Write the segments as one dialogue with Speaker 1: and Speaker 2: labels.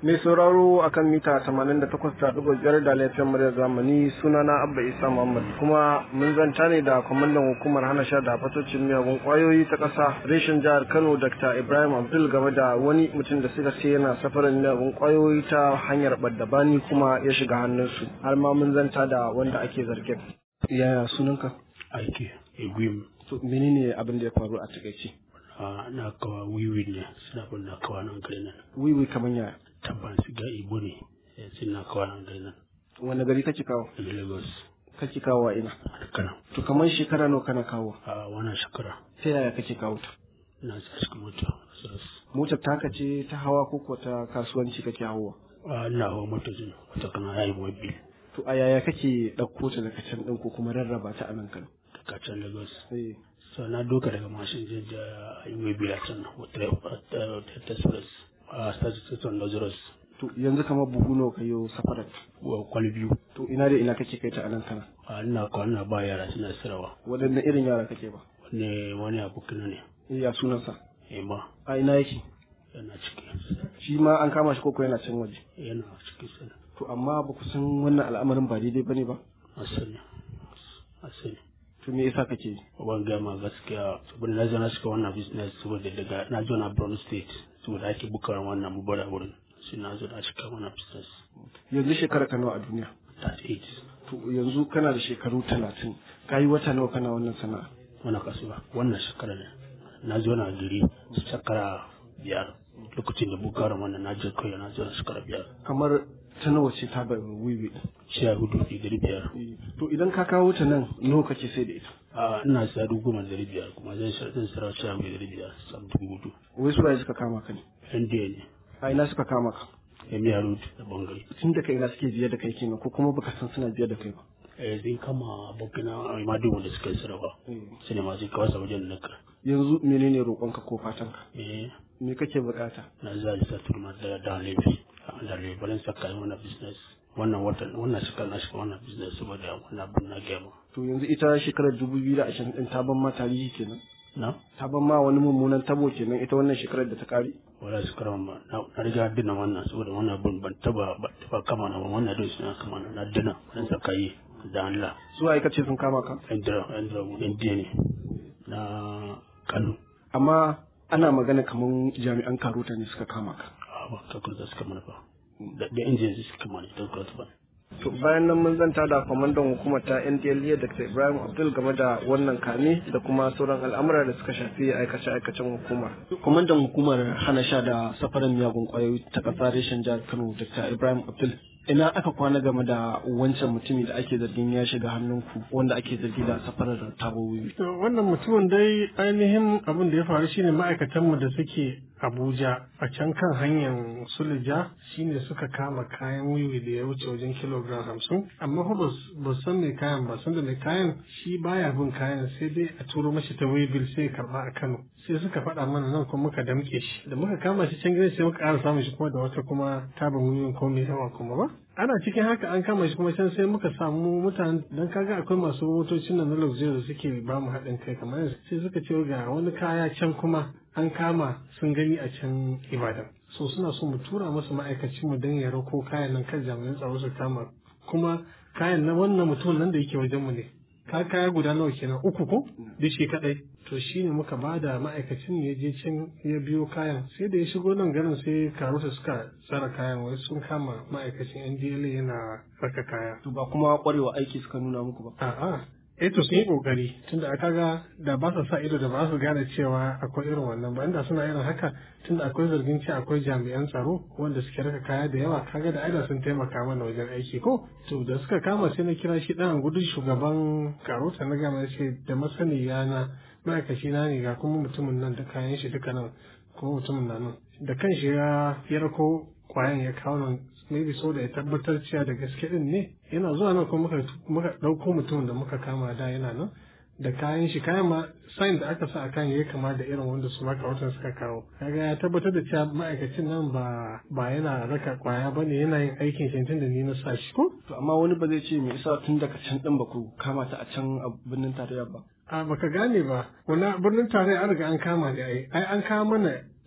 Speaker 1: Mai sauraro akan mita 88.5 da laifin muryar zamani sunana Abba Isa Muhammad kuma mun zanta ne da kwamandan hukumar hana sha da fatocin miyagun kwayoyi ta ƙasa reshen jihar Kano Dr. Ibrahim Abdul game da wani mutum da suka ce yana safarin miyagun kwayoyi ta hanyar baddabani kuma ya shiga hannunsu har ma mun zanta da wanda ake zargin. Yaya sunanka?
Speaker 2: Aiki, Igwim.
Speaker 1: To menene abin da ya faru a takaice?
Speaker 2: na kawa wiwi ne suna bin na kawa nan gari nan.
Speaker 1: Wiwi kamar yaya?
Speaker 2: Tabban su ga Igbo ne suna kawa nan gari nan.
Speaker 1: Wani gari kake kawo?
Speaker 2: In Lagos.
Speaker 1: Kake kawo a ina?
Speaker 2: A Kano.
Speaker 1: To kamar shekara nawa kana kawo?
Speaker 2: A wannan shekara.
Speaker 1: Ta yaya kake kawo ta?
Speaker 2: Na sa cikin mota.
Speaker 1: Motar taka ce ta hawa ko ko ta kasuwanci kake hawa?
Speaker 2: A ina hawa mota ce wata kana yayi mobil.
Speaker 1: To a yaya kake ɗauko ta daga can ɗin ko kuma rarraba ta a nan Kano?
Speaker 2: Daga can Lagos.
Speaker 1: Eh.
Speaker 2: So na doka daga mashin je da yi mobil a can wata ta suras. A station Lazarus.
Speaker 1: To yanzu kamar buhu nawa ka yi safarar?
Speaker 2: Wa kwali biyu.
Speaker 1: To ina da ina kake kai ta a nan Kano?
Speaker 2: A ina kwa ina ba yara suna sirawa.
Speaker 1: Waɗanne irin yara kake ba?
Speaker 2: Wani wani abokina ne.
Speaker 1: Eh ya sunansa?
Speaker 2: Ema.
Speaker 1: A ina yake?
Speaker 2: Yana ciki.
Speaker 1: Shi ma an kama shi koko yana can waje?
Speaker 2: Yana ciki sana.
Speaker 1: To amma ba ku san wannan al'amarin ba daidai bane ba?
Speaker 2: Asali. Asali.
Speaker 1: To me yasa kake yi?
Speaker 2: Ban gama gaskiya saboda na zo na shiga wannan business saboda daga na zo na Borno State saboda ake bukar wannan mubara wurin. Sai na zo na shiga wannan business.
Speaker 1: Yanzu shekara ka nawa a duniya?
Speaker 2: 38.
Speaker 1: To yanzu kana da shekaru talatin. Ka yi wata nawa kana wannan sana'a?
Speaker 2: Wannan kasuwa wannan shekara ne. Na zo na gari shekara biyar. Lokacin da bukarin wannan na je kawai na zo na shekara biyar.
Speaker 1: Kamar ta nawa ce ta bai wiwi
Speaker 2: Sha hudu da dari biyar.
Speaker 1: To idan ka kawo ta nan nawa kake sai da ita?
Speaker 2: A ina sa dubu goma da dari biyar kuma zan zan sarar sha hudu da dari biyar sam dubu hudu.
Speaker 1: Wai su waye suka kama ka ne?
Speaker 2: NDA ne.
Speaker 1: A ina suka kama ka?
Speaker 2: Emiya Road da Bangare.
Speaker 1: Tun da kai ina suke biye da kai kenan ko kuma baka san suna biye da kai ba?
Speaker 2: Eh zai kama abokina Imadu wanda suka yi sarrafa. Sai ne ma zai kawo sa wajen naka.
Speaker 1: Yanzu menene roƙonka ko fatanka?
Speaker 2: Eh
Speaker 1: Me kake bukata?
Speaker 2: na za a sa turma da da laifi. Da lebalin saka yi wannan business. Wannan watan wannan shekara na shiga wannan business saboda wannan abin na gama.
Speaker 1: To yanzu ita shekarar dubu biyu da ashirin ɗin ta ban ma tarihi kenan?
Speaker 2: Na?
Speaker 1: Ta ban ma wani mummunan tabo kenan ita wannan shekarar da ta kare?
Speaker 2: Wala shekara ma na riga dina wannan saboda wannan abin ban taba ban taba kama na ba wannan dai suna kama na na dina wannan saka yi da Allah.
Speaker 1: Su waye kace sun kama ka?
Speaker 2: Indira Indira Indiya ne na Kano.
Speaker 1: Amma ana magana kamar jami'an karota ne suka kama ka.
Speaker 2: A ba ta kurta suka mana ba. Da da injin suka mana ta kurta ba.
Speaker 1: To bayan nan mun zanta da kwamandan hukumar ta NDLEA Dr. Ibrahim Abdul game da wannan kame da kuma sauran al'amura da suka shafi aikace-aikacen hukumar. Kwamandan hukumar hana sha da safarin miyagun kwayoyi ta ƙasa reshen jihar Kano Dr. Ibrahim Abdul. Ina aka kwana game da wancan mutumi da ake zargin ya shiga hannunku wanda ake zargi da safarar tabobi.
Speaker 3: To wannan mutumin dai ainihin abin da ya faru shine ma'aikatanmu da suke Abuja a can kan hanyar Suleja shine suka kama kayan wiwi da ya wuce wajen kilogram hamsin amma fa ba san mai kayan ba san da mai kayan shi baya bin kayan sai dai a turo mashi ta wibil sai ya karba a Kano sai suka faɗa mana nan kuma muka damƙe shi da muka kama shi can gidan sai muka ƙara samun shi kuma da wata kuma tabin wiwin ko mai yawa kuma ba ana cikin haka an kama shi kuma can sai muka samu mutane dan kaga akwai masu motocin nan na luxury da suke ba mu haɗin kai kamar sai suka ce ga wani kaya can kuma an kama sun gani a can ibadan so suna so mu tura musu ma'aikacin mu don ya rako kayan nan kan jami'an tsaro su kama kuma kayan na wannan mutum nan da yake wajen mu ne ka kaya guda nawa kenan uku ko duk shi kadai to shine muka ba da ma'aikacin ya je can ya biyo kayan sai da ya shigo nan garin sai karuta suka tsara kayan wai sun kama ma'aikacin NDLA yana saka kaya
Speaker 1: To ba kuma kwarewa aiki suka nuna muku ba.
Speaker 3: a'a eh to sun yi kokari tunda aka ga da ba su sa ido da ba su gane cewa akwai irin wannan ba inda suna irin haka tunda akwai zargin cewa akwai jami'an tsaro wanda suke raka kaya da yawa kaga da aida sun taimaka mana wajen aiki ko to da suka kama sai na kira shi dan gudu shugaban karota na gama ce da masaniya na ma'aikaci na ne ga kuma mutumin nan da kayan shi duka nan kuma mutumin na nan da kan shi ya ya rako kwayan ya kawo nan maybe so da ya tabbatar cewa da gaske din ne yana zuwa nan kuma muka muka dauko mutumin da muka kama da yana nan da kayan shi kayan ma sign da aka sa a kan yayi kama da irin wanda su maka watan suka kawo kaga ya tabbatar da cewa ma'aikacin nan ba ba yana raka kwaya bane yana yin aikin shi tun da ni na sa shi ko
Speaker 1: To amma wani ba zai ce me yasa tun daga can din ba ku kama ta a can a birnin tarayya ba.
Speaker 3: a baka gane ba wani birnin tarayya an riga an kama da ai ai an kawo mana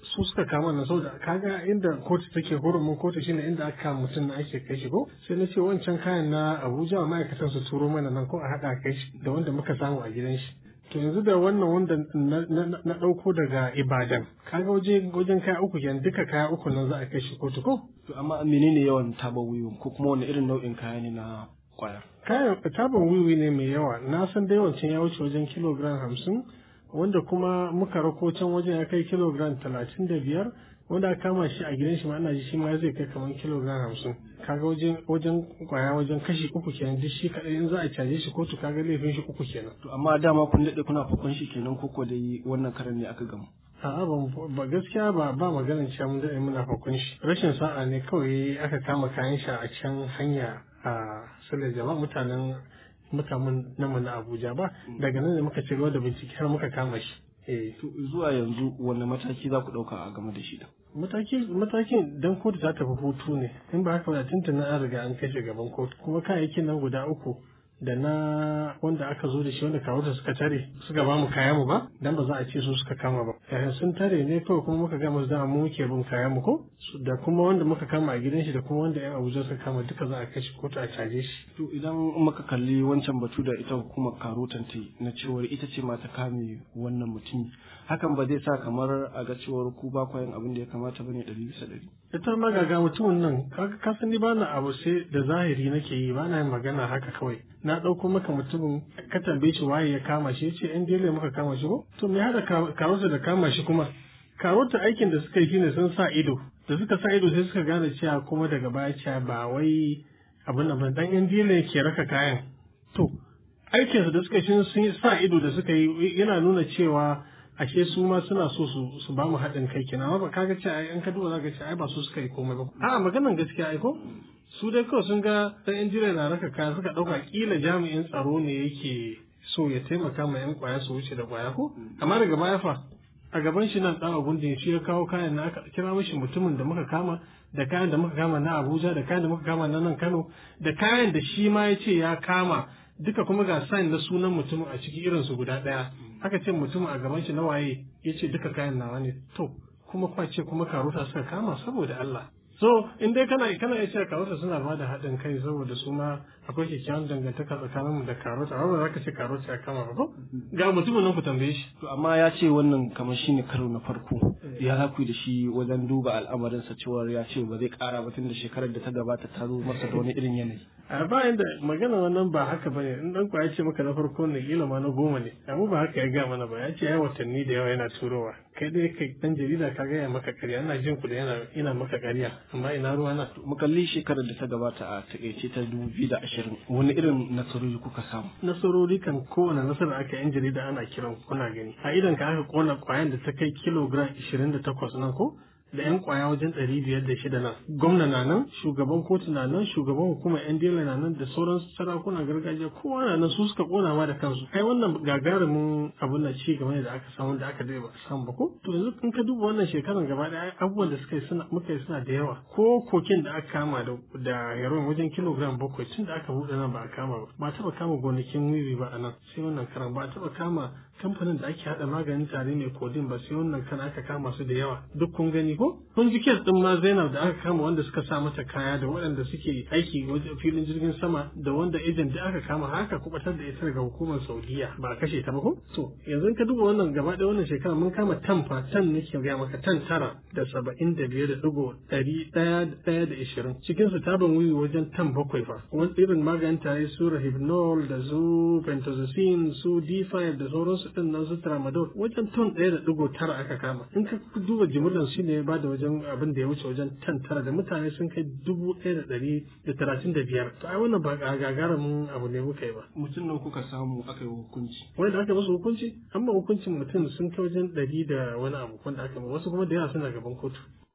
Speaker 3: su suka kama na saboda kaga inda kotu take hurumin kotu shine inda aka kama mutum na ake kai shi ko sai na ce wancan kayan na Abuja ma'aikatan su turo mana nan ko a haɗa kai shi da wanda muka samu a gidan shi to yanzu da wannan wanda na ɗauko daga Ibadan kaga waje wajen kaya uku kenan duka kaya uku nan za a kai shi kotu ko
Speaker 1: to amma menene yawan taba wiwi ko kuma wani irin nau'in kaya ne na kwaya
Speaker 3: kayan taban wiwi ne mai yawa na san dai wancan ya wuce wajen kilogram hamsin wanda kuma muka rako can wajen ya kai kilogram talatin da biyar wanda aka kama shi a gidan shi ma ana ji shi ma zai kai kamar kilogram hamsin kaga wajen wajen kwaya wajen kashi uku kenan duk shi kadai in za a caje shi kotu kaga laifin shi uku kenan
Speaker 1: to amma dama kun dade kuna fakon shi kenan ko ko dai wannan karan ne aka gamu
Speaker 3: a'a ba gaskiya ba ba maganin cewa mun dade muna fakon shi rashin sa'a ne kawai aka kama kayan shi a can hanya a salar jama'a mutanen mutanen namu na Abuja ba daga nan ne muka ci gaba da bincike har muka kama shi eh
Speaker 1: zuwa yanzu wanne mataki za ku dauka a game da shi da
Speaker 3: mataki matakin dan kotu ta tafi hutu ne in ba haka ba tuntuna an riga an kashe gaban kotu kuma kayayyakin nan guda uku da na wanda aka zo da shi wanda kawo suka tare suka ba mu kayan mu ba dan ba za a ce su suka kama ba eh sun tare ne kawai kuma muka gama su da mu muke bin kayan mu ko da kuma wanda muka kama a gidan shi da kuma wanda yan Abuja suka kama duka za a kai shi kotu a caje shi
Speaker 1: to idan muka kalli wancan batu da ita hukumar karotan ta na cewar ita ce ma ta kame wannan mutum hakan ba zai sa kamar a ga cewar ku ba kwayan abin da ya kamata bane ɗari bisa ɗari
Speaker 3: ita ma ga mutumin nan ka san ni bana abu sai da zahiri nake yi bana yin magana haka kawai na ɗauko maka mutumin ka tambaye shi waye ya kama shi yace yan dele muka kama shi ko to me hada karota da kama shi kuma karota aikin da suka yi shine sun sa ido da suka sa ido sai suka gane cewa kuma daga baya cewa ba wai abin nan dan yan dele ke raka kayan to aikinsu da suka shi sun sa ido da suka yi yana nuna cewa ashe su ma suna so su su ba mu haɗin kai kenan amma ba kaga ce ai an ka duba zaka ce ai ba su suka yi komai ba a maganan gaskiya ai ko su dai kawai sun ga dan injiniya na raka kaya suka ɗauka kila jami'in tsaro ne yake so ya taimaka ma yan kwaya su wuce da kwaya ko amma daga baya fa a gaban shi nan dan abun da shi ya kawo kayan na aka kira mishi mutumin da muka kama da kayan da muka kama na Abuja da kayan da muka kama na nan Kano da kayan da shi ma ya ce ya kama duka kuma ga sign na sunan mutumin a ciki irin su guda ɗaya aka ce mutum a gaban shi na waye ya ce duka kayan nawa ne to kuma kwace kuma karuta suka kama saboda Allah so in dai kana kana iya cewa karuta suna ba da haɗin kai saboda su ma akwai kyakkyawan dangantaka tsakaninmu da karuta amma ba za ka ce karuta ya kama ba ko ga mutumin nan ku tambaye shi
Speaker 1: to amma ya ce wannan kamar shine karo na farko ya za ku da shi wajen duba al'amarinsa cewa ya ce ba zai kara ba tun da shekarar da ta gabata ta zo masa da wani irin yanayi
Speaker 3: a bayan da magana wannan ba haka bane in dan ya ce maka na farko ne kila ma na goma ne amma ba haka ya ga mana ba ya ce ya watanni da yawa yana turowa kai dai kai dan jarida ka ga ya maka ƙarya ina jin ku da yana ina maka ƙarya amma ina ruwa na
Speaker 1: mu kalli shekarar da ta gabata a takaice ta dubu biyu da ashirin wani irin nasarori kuka samu
Speaker 3: nasarori kan kowane nasara aka yan jarida ana kiran kuna gani a idan ka aka kona kwayan da ta kai kilogram ishirin da takwas nan ko da 'yan kwaya wajen ɗari biyar da shida nan gwamna na nan shugaban kotu na nan shugaban hukumar yan dela na nan da sauran sarakunan gargajiya kowa na nan su suka kona ma da kansu kai wannan gagarumin abun na ci gaba ne da aka samu da aka dai ba samu ba ko to yanzu in ka duba wannan shekaran gaba ɗaya abubuwan da suka yi suna muka yi suna da yawa ko kokin da aka kama da da heroin wajen kilogram bakwai tun da aka buɗe nan ba a kama ba ba taɓa kama gonakin wiwi ba a nan sai wannan karan ba a taɓa kama kamfanin da ake haɗa maganin tare mai kodin ba sai wannan kan aka kama su da yawa duk kun gani ko kun ji kes din ma Zainab da aka kama wanda suka sa mata kaya da waɗanda suke aiki wajen filin jirgin sama da wanda ejen da aka kama haka kubatar da ita daga hukumar Saudiya ba a kashe ta ba ko to yanzu ka duba wannan gaba ɗaya wannan shekara mun kama tan fa tan nake ga maka tan tara da saba'in da biyar da ɗigo ɗari ɗaya da ɗaya da ishirin cikin su taban wiwi wajen tan bakwai fa wani irin maganin tare su rahibnol da su pentazocin su d5 da sauransu din nan su tramadol wajen ton ɗaya da ɗigo tara aka kama in ka duba jimillar shi ne ya bada wajen abin da ya wuce wajen tan tara da mutane sun kai dubu ɗaya da ɗari da talatin da biyar to ai wannan ba gagarumin abu ne muka yi ba
Speaker 1: mutum nan kuka samu aka yi hukunci
Speaker 3: wanda aka musu hukunci amma hukuncin mutum sun kai wajen ɗari da wani abu wanda aka wasu kuma da yawa suna gaban kotu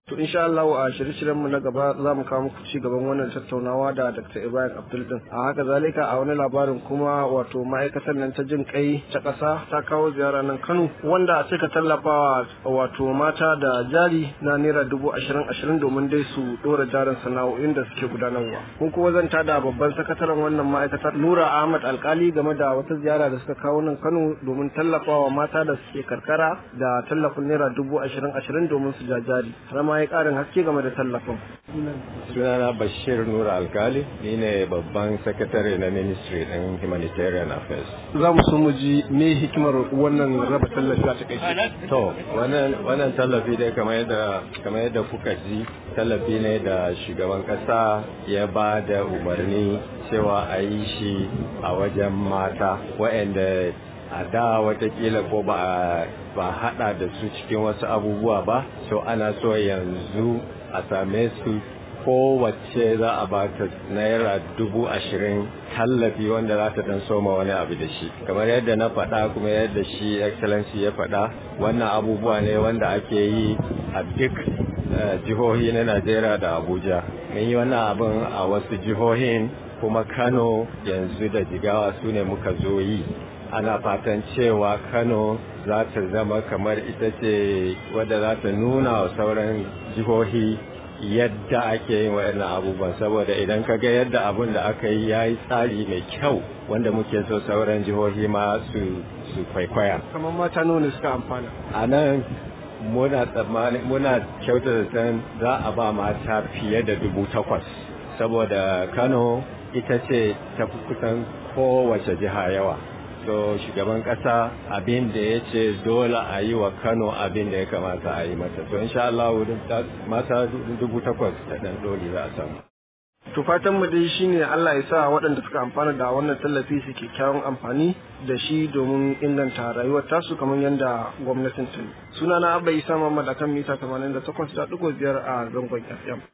Speaker 1: To insha Allah a shirye-shiryen mu na gaba za mu kawo muku ci gaban wannan tattaunawa da Dr. Ibrahim Abdul din. A haka zalika a wani labarin kuma wato ma'aikatar nan ta jin kai ta ƙasa ta kawo ziyara nan Kano wanda suka tallafawa wato mata da jari na naira dubu ashirin ashirin domin dai su ɗora jarin sana'o'in da suke gudanarwa. Kun kuma zanta da babban sakataren wannan ma'aikatar Nura Ahmad Alkali game da wata ziyara da suka kawo nan Kano domin tallafawa mata da suke karkara da tallafin naira dubu ashirin ashirin domin su ja jari. ma ya karin haske game da tallafin.
Speaker 4: Sunana Bashir Nura Alkali, ni ne babban sakatare na Ministry ɗin Humanitarian Affairs.
Speaker 1: Za mu so mu ji me hikimar wannan raba tallafi a takaice.
Speaker 4: To, wannan tallafi dai kamar yadda kamar yadda kuka ji tallafi ne da shugaban ƙasa ya ba da umarni cewa a yi shi a wajen mata waɗanda a da watakila ko ba ba hada da su cikin wasu abubuwa ba so ana so yanzu a same su kowace za a ba ta naira dubu ashirin tallafi wanda za ta dan soma wani abu da shi kamar yadda na faɗa kuma yadda shi excellency ya faɗa wannan abubuwa ne wanda ake yi a duk jihohi na najeriya da abuja mun yi wannan abin a wasu jihohin kuma kano yanzu da jigawa su ne muka zo yi ana fatan cewa kano za ta zama kamar ita ce wadda za ta nuna wa sauran jihohi yadda ake yin waɗannan abubuwan saboda idan ka ga yadda abun da aka yi ya yi tsari mai kyau wanda muke so sauran jihohi ma su su kwaikwaya
Speaker 1: kamar mata nawa ne suka amfana
Speaker 4: a nan muna tsammani muna kyauta da za a ba mata fiye da dubu takwas saboda kano ita ce ta fi kusan kowace jiha yawa so shugaban kasa abin da ya ce dole a yi wa kano abin da ya kamata a yi mata so insha Allah mata dubu takwas da ɗan doli za a samu
Speaker 1: To fatan mu dai shine Allah ya sa waɗanda suka amfana da wannan tallafi su kyakkyawan amfani da shi domin inganta rayuwar tasu kamar yadda gwamnatin ta yi. Sunana Abba Isa Muhammad akan mita 88.5 a zangon FM.